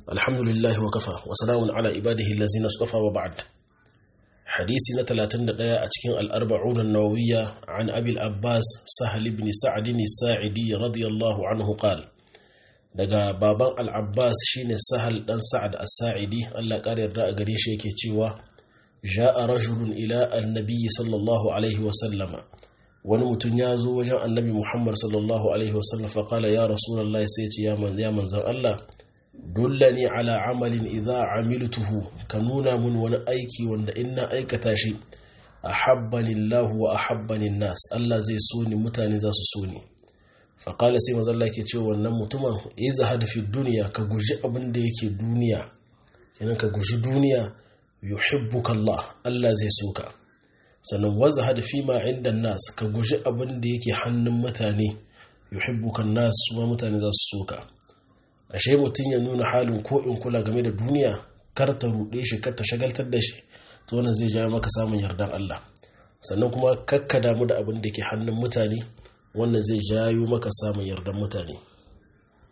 الحمد لله وكفى وسلام على عباده الذين اصطفى وبعد حديث نتلاتن دقيا أتكين الأربعون النووية عن أبي الأباس سهل بن سعد الساعدي رضي الله عنه قال daga baban al'abbas shine sahal dan sa'ad as-sa'idi Allah ƙara yarda a gare shi yake cewa ja'a rajulun ila annabi sallallahu alaihi wa sallama wani mutum ya zo wajen annabi muhammad sallallahu alaihi wa sallam fa qala ya rasulullahi sai ce ya man ya manzan Allah dullani ala amalin idza amiltuhu ka nuna mun wani aiki wanda in na aikata shi ahabbani Allah wa ahabbani nas Allah zai so ni mutane za su so ni faƙala sai mazalla ke ce wannan mutumin iza hada fi duniya ka guji abin da yake duniya kenan ka guji duniya yuhibbuka Allah Allah zai so ka sannan waza hada fi ma inda nas ka guji abin da yake hannun mutane yuhibbuka nas kuma mutane za su so ka ashe mutum ya nuna halin ko in kula game da duniya kar ta ruɗe shi kar ta shagaltar da shi to wannan zai jawo maka samun yardar Allah sannan kuma kakka damu da abin da ke hannun mutane wannan zai jayo maka samun yardan mutane